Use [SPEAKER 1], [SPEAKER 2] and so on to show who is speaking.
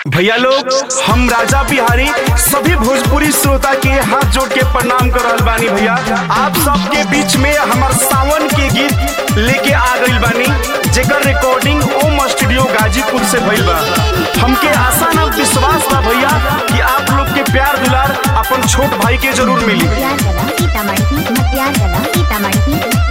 [SPEAKER 1] भैया लोग हम राजा बिहारी सभी भोजपुरी श्रोता के हाथ जोड़ के प्रणाम कर रहल बानी भैया आप सबके बीच में हमार सावन के गीत लेके आ गइल बानी जेकर रिकॉर्डिंग ओम स्टूडियो गाजीपुर से भइल बा हमके आशा ना विश्वास बा भैया कि आप लोग के प्यार दुलार अपन छोट भाई के जरूर मिली
[SPEAKER 2] मटियार गला सीतामढ़ी मटियार गला सीतामढ़ी